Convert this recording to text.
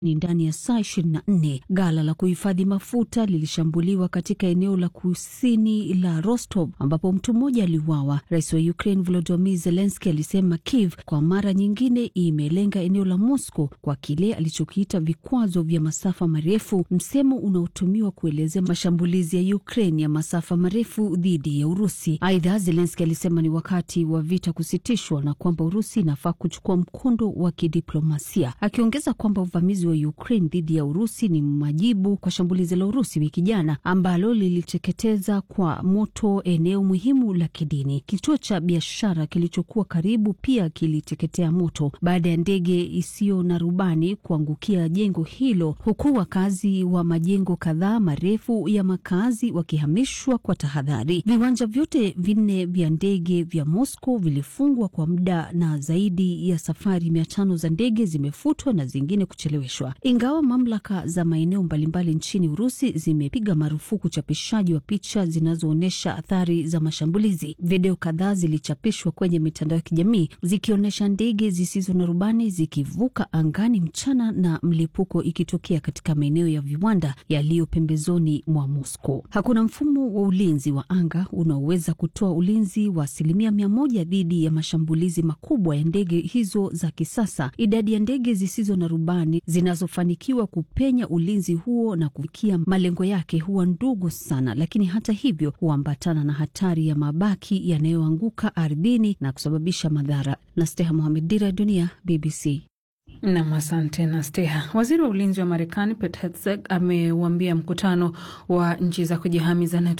ni ndani ya saa 24. Ghala la kuhifadhi mafuta lilishambuliwa katika eneo la kusini la Rostov ambapo mtu mmoja aliuawa. Rais wa Ukraine Volodymyr Zelensky alisema Kiev kwa mara nyingine imelenga eneo la Moscow kwa kile alichokiita vikwazo vya masafa marefu, msemo unaotumiwa kuelezea mashambulizi ya Ukraine ya masafa marefu dhidi ya Urusi. Aidha, Zelensky alisema ni wakati wa vita kusitishwa na kwamba Urusi inafaa kuchukua mkondo wa kidiplomasia, akiongeza kwamba uvamizi wa Ukraine dhidi ya Urusi ni majibu kwa shambulizi la Urusi wiki jana ambalo liliteketeza kwa moto eneo muhimu la kidini. Kituo cha biashara kilichokuwa karibu pia kiliteketea moto baada ya ndege isiyo na rubani kuangukia jengo hilo, huku wakazi wa majengo kadhaa marefu ya makazi wakihamishwa kwa tahadhari. Viwanja vyote vinne vya ndege vya Moscow vilifungwa kwa muda na zaidi ya safari mia tano za ndege zimefutwa na zingine kucheleweshwa. Ingawa mamlaka za maeneo mbalimbali nchini Urusi zimepiga marufuku uchapishaji wa picha zinazoonyesha athari za mashambulizi, video kadhaa zilichapishwa kwenye mitandao ya kijamii zikionyesha ndege zisizo na rubani zikivuka angani mchana na mlipuko ikitokea katika maeneo ya viwanda yaliyo pembezoni mwa Moscow. Hakuna mfumo wa ulinzi wa anga unaoweza kutoa ulinzi wa asilimia mia moja dhidi ya mashambulizi makubwa ya ndege hizo za kisasa. Idadi ya ndege zisizo na rubani zinazofanikiwa kupenya ulinzi huo na kufikia malengo yake huwa ndogo sana, lakini hata hivyo huambatana na hatari ya mabaki yanayoanguka ardhini na kusababisha madhara. na Steha Mohamed, Dira ya Dunia, BBC. Nam, asante na Steha. Waziri wa ulinzi wa Marekani Pete Hegseth ameuambia mkutano wa nchi za kujihami za NATO